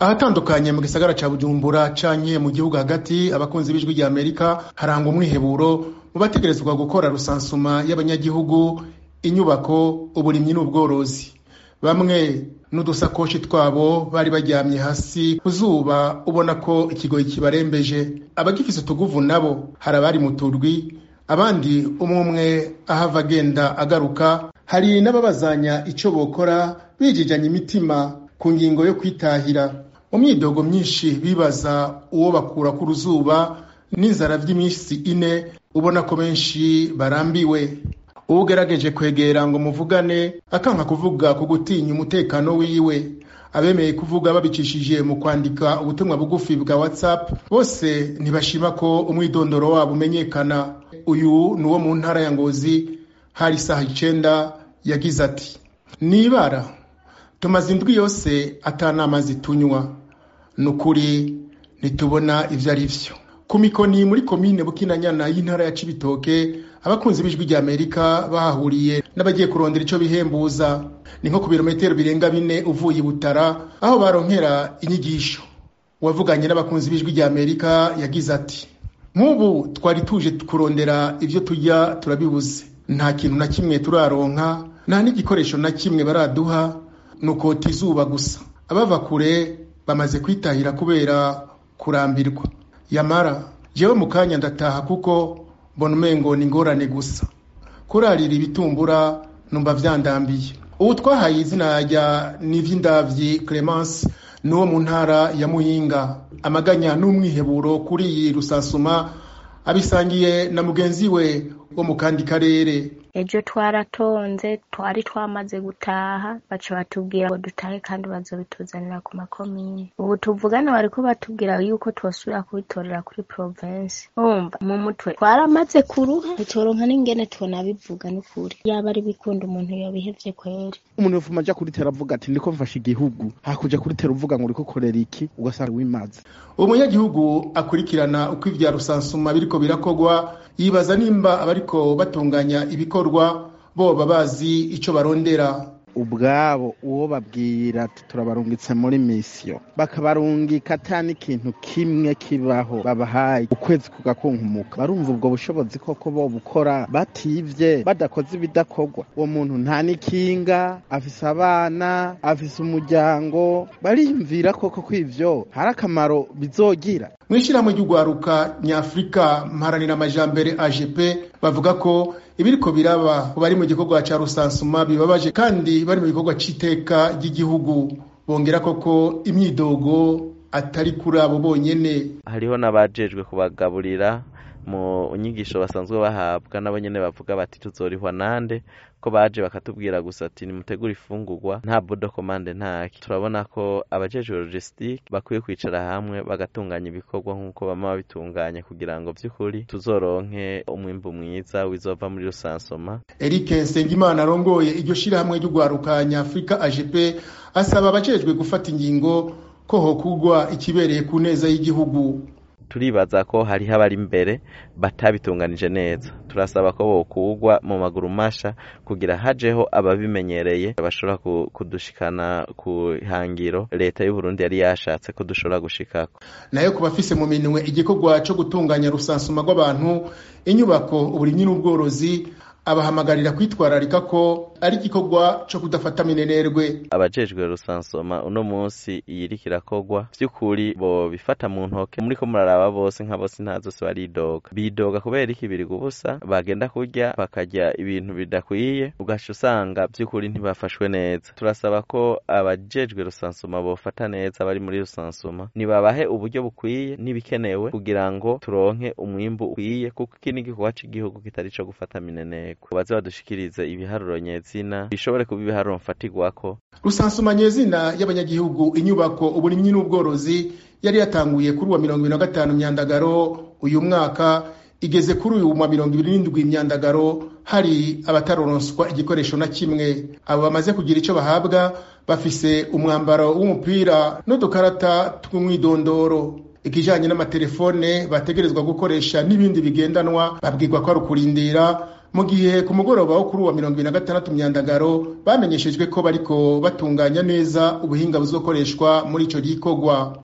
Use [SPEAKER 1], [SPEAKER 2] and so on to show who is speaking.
[SPEAKER 1] ahatandukanye mu gisagara ca bujumbura canke mu gihugu hagati abakunzi b'ijwi rya amerika haranga umwiheburo mu bategerezwa gukora rusansuma y'abanyagihugu inyubako uburimyi n'ubworozi bamwe n'udusakoshi twabo bari baryamye hasi ku zuba ubona ko ikigoyi kibarembeje abagifise utuguvu nabo hari abari mu turwi abandi umwe umwe ahava agenda agaruka hari n'ababazanya ico bokora bijijanye imitima ku ngingo yo kwitahira mu myidogo myinshi bibaza uwo bakura ku ruzuba n'inzara vy'iminsi ine ubona ko benshi barambiwe ugerageje kwegera ngo muvugane akanka kuvuga ku gutinya umutekano wiwe abemeye kuvuga babicishije mu kwandika ubutumwa bugufi bwa whatsapp bose ntibashima ko umwidondoro wabo umenyekana uyu ni uwo mu ntara ya ngozi hari isaha icenda yagize ati nibara tumaze indwi yose atanamazi tunywa ni ukuri ntitubona ivyo ari vyo ku mikoni muri komine bukinanyana y'intara ya cibitoke abakunzi b'ijwi rya amerika bahahuriye n'abagiye kurondera ico bihembuza ni nko ku birometero birenga bine uvuye i butara aho baronkera inyigisho uwavuganye n'abakunzi b'ijwi rya amerika yagize ati nk'ubu twari tuje kurondera ivyo turya turabibuze nta kintu na kimwe turaronka nta n'igikoresho na kimwe baraduha ni ukota izuba gusa abava kure bamaze kwitahira kubera kurambirwa yamara jewe mu kanya ndataha kuko mbona umengo ni ingorane gusa kurarira ibitumbura numva vyandambiye ubu twahaye izina rya nivy'indavyi clemence n'uwo mu ntara ya muyinga amaganya n'umwiheburo kuri iyi rusansuma abisangiye na mugenzi we wo mu kandi karere
[SPEAKER 2] ejo twaratonze twari twamaze gutaha baca batubwira ngo dutahe kandi bazobituzanira ku makomine ubu tuvugana bariko batubwira yuko twosubira kubitorera kuri provinsi umva mu mutwe twaramaze kuruha ntitoronka n'ingene tunabivuga n'ukuri yaba ari bikunda umuntu yobihevye kweri
[SPEAKER 3] umuntu yovuma aja kuritera avuga ati ndiko mfasha igihugu hakuja kuritera uvuga ngo uriko ukorera iki ugasanga wimaze
[SPEAKER 1] umunyagihugu akurikirana uko ivya rusansuma biriko birakogwa yibaza nimba abariko batunganya ibikorwa boba bazi ico barondera
[SPEAKER 3] ubwabo uwo babwira ati turabarungitse muri misiyo bakabarungika ata n'ikintu kimwe kibaho babahaye ukwezi kugakunkumuka barumva ubwo bushobozi koko bo bukora bativye badakoze ibidakorwa uwo muntu nta n'ikinga afise abana afise umuryango bariyumvira koko ko ivyo hari akamaro bizogira
[SPEAKER 1] mw'ishirahamwe ry'urwaruka nyafurika mparanira amajambere agp bavuga ko ibiriko biraba bari mu gikorwa ca rusansuma bibabaje kandi bari mu gikorwa c'iteka ry'igihugu bongera koko imyidogo atari kuri abo bonyene
[SPEAKER 4] hariho n'abajejwe kubagaburira mu nyigisho basanzwe bahabwa nabo nyene bavuga bati tuzorihwa nande ko baje bakatubwira gusa ati nimutegura ifungurwa nta bodo komande ntaki turabona ko abajejwe logistique bakwiye kwicara hamwe bagatunganya ibikorwa nk'uko bama babitunganya kugira ngo vy'ukuri tuzoronke umwimbu mwiza wizova muri rusansoma
[SPEAKER 1] Eric Nsengimana arongoye iryo shirahamwe ry'urwaruka nyafurika AGP asaba abajejwe gufata ingingo ko hokugwa ikibereye ku neza y'igihugu
[SPEAKER 4] turibaza ko hariho abari imbere batabitunganije neza turasaba ko bokugwa mu maguru masha kugira hajeho ababimenyereye bashobora kudushikana ku hangiro leta y'u Burundi yari yashatse ko dushobora gushikako
[SPEAKER 1] nayo ku bafise mu minwe igikorwa co gutunganya rusansuma rw'abantu inyubako uburimyi n'ubworozi abahamagarira kwitwararika ko ari igikorwa co kudafata minenerwe
[SPEAKER 4] abajejwe rusansoma uno munsi iyiriko irakogwa vy'ukuri bo bifata mu ntoke muriko muraraba bose nka bose nta zose baridoga bidoga kubera iki biri gubusa bagenda kurya bakarya ibintu bidakwiye ugaca usanga vy'ukuri ntibafashwe neza turasaba ko abajejwe rusansoma bofata neza bari muri rusansoma nibabahe uburyo bukwiye n'ibikenewe kugira ngo turonke umwimbu ukwiye kuko iki ni igikorwa c'igihugu kitari co gufata minenere baze badushikirize ibiharuro nyezina bishobore kuba ibiharuro mfatirwako
[SPEAKER 1] rusansuma nyezina y'abanyagihugu inyubako uburimyi n'ubworozi yari yatanguye kuri uwa mirongo ibiri na gatanu myandagaro uyu mwaka igeze kuri uyu wa mirongo ibiri n'indwi myandagaro hari abataroronswa igikoresho na kimwe abo bamaze kugira ico bahabwa bafise umwambaro w'umupira n'udukarata tw'umwidondoro ikijanye n'amatelefone bategerezwa gukoresha n'ibindi bigendanwa babwirwa ko ari ukurindira mu gihe ku mugoroba wo kuri uwa mirongo ibiri na gatandatu myandagaro bamenyeshejwe ko bariko batunganya neza ubuhinga buzokoreshwa muri ico gikorwa